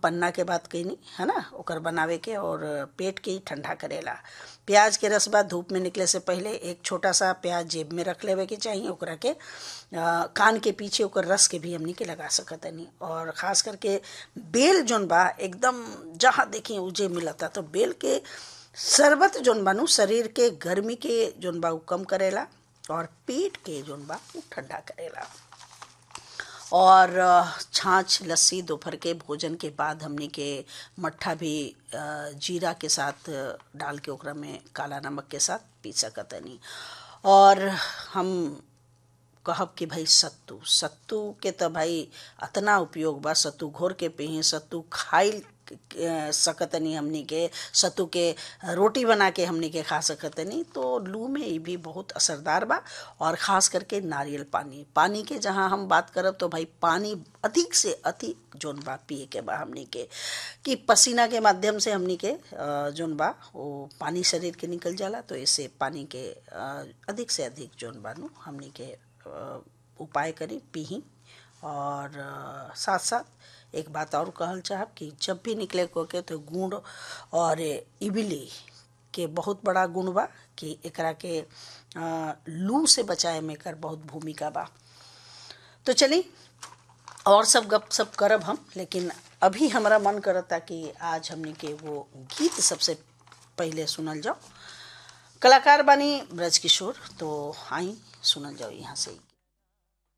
पन्ना के बात कैनी है ना ओकर बनावे के और पेट के ही ठंडा करेला प्याज के रस बाद धूप में निकले से पहले एक छोटा सा प्याज जेब में रख लेवे के चाहिए ओकरा के आ, कान के पीछे ओकर रस के भी हमनी के लगा सकत नहीं और खास करके बेल जोन बा एकदम जहाँ देखी उजे मिलता तो बेल के शरबत जोन बानू शरीर के गर्मी के जोन बा उ कम करेला और पेट के जोन बा उ ठंडा करेला और छाछ लस्सी दोपहर के भोजन के बाद हमने के मट्ठा भी जीरा के साथ डाल के ओकरा में काला नमक के साथ पी सकतनी और हम कहब कि भाई सत्तू सत्तू के तो भाई अतना उपयोग बा सत्तू घोर के पिही सत्तू खाई सकतनी हमनी के सत्तू के रोटी बना के हमनी के खा सकतनी तो लू में ये भी बहुत असरदार बा और ख़ास करके नारियल पानी पानी के जहाँ हम बात करब तो भाई पानी अधिक से अधिक जोन बा पिए के बा हमनी के कि पसीना के माध्यम से हमनी के जोन बा वो पानी शरीर के निकल जाला तो इससे पानी के अधिक से अधिक जोन बा नु हमनी के उपाय करी पीही और साथ साथ एक बात और कहल चाहब कि जब भी निकले को के तो गुड़ और इबली के बहुत बड़ा गुण बा कि एकरा के लू से बचाए में कर बहुत भूमिका बा तो चली और सब गप सब करब हम लेकिन अभी हमारा मन करता कि आज हमने के वो गीत सबसे पहले सुनल जाओ कलाकार बानी ब्रज किशोर तो आई सुनल जाओ यहाँ से